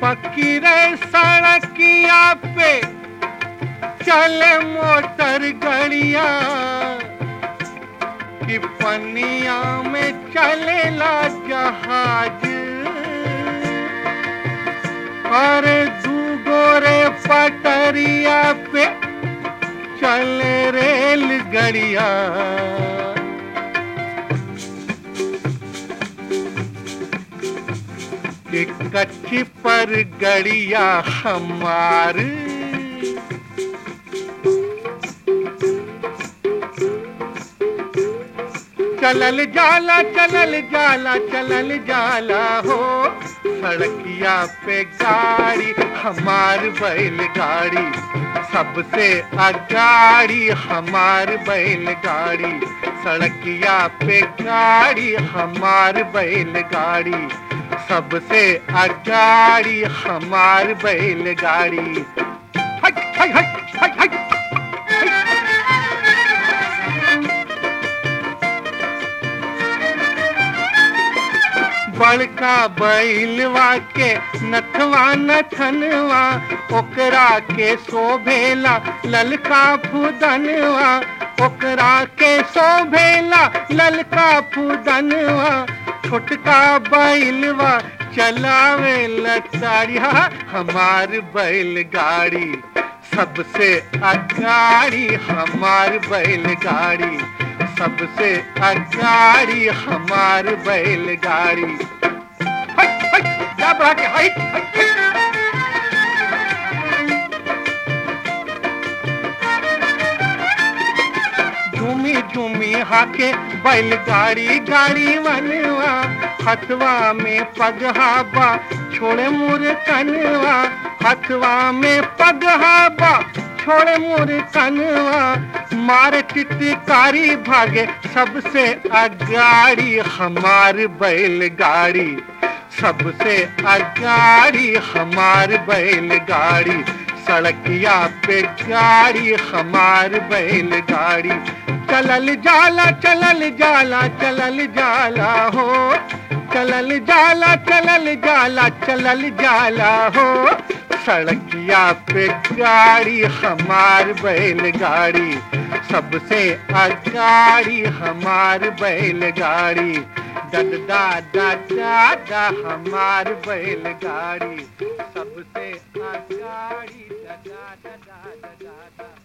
फकीरे सड़किया पे चले मोटर गड़िया कि पनिया में चलेला जहाज और दूगोरे पटरिया पे चले रेल गड़िया कि कच्ची पर गड़िया हमार चलल जाला चलल जाला चलल जाला हो सड़किया पे गाड़ी हमार बैलगाड़ी सबसे अगाड़ी हमार बैलगाड़ी सड़किया पे गाड़ी हमार बैलगाड़ी सबसे अगाड़ी हमार बैलगाड़ी हट हट हट हट हट बड़का बैलवा के नथवा नथनवा ओकरा के शोभेला ललका फुदनवा ओकरा के शोभेला ललका फुदनवा छोटका बैलवा चलावे लताड़िया हमार बैलगाड़ी सबसे अगाड़ी हमार बैलगाड़ी सबसे अगाड़ी हमार बैलगाड़ी हट हट क्या बढ़ा के हट हट हट। झूमी झूमी हाके बैलगाड़ी गाड़ी बनवा हथवा में पगहाबा छोड़े मुर कनवा हथवा में पगहाबा छोड़े मुर कनवा मार टिटकारी भागे सबसे अगाड़ी हमार बैलगाड़ी सबसे अगाड़ी हमार बैलगाड़ी सड़किया पे गाड़ी हमार बैलगाड़ी चलल जाला चलल जाला चलल जाला हो चलल जाला चलल जाला चलल जाला हो सड़किया पे गाड़ी हमार बैलगाड़ी सबसे अगाड़ी हमार बैलगाड़ी डडा डा डा हमार बैलगाड़ी सबसे अगाड़ी डडा डडा डडा